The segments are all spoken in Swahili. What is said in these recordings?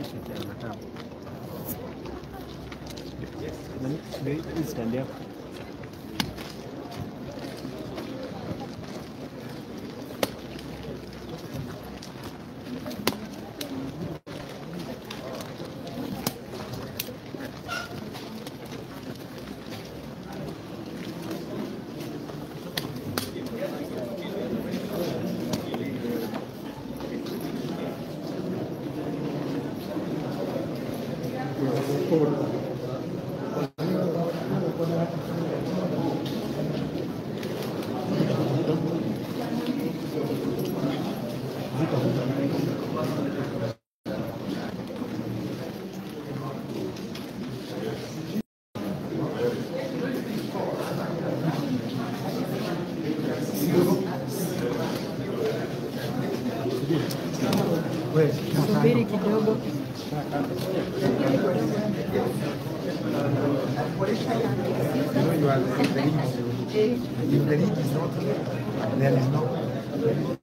Stand up. Subiri kidogo. If the lead is not here, there is no.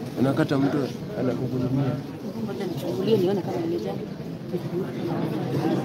Unakata mtu anakuhudumia. Ngoja nichungulie nione kama nimejaa.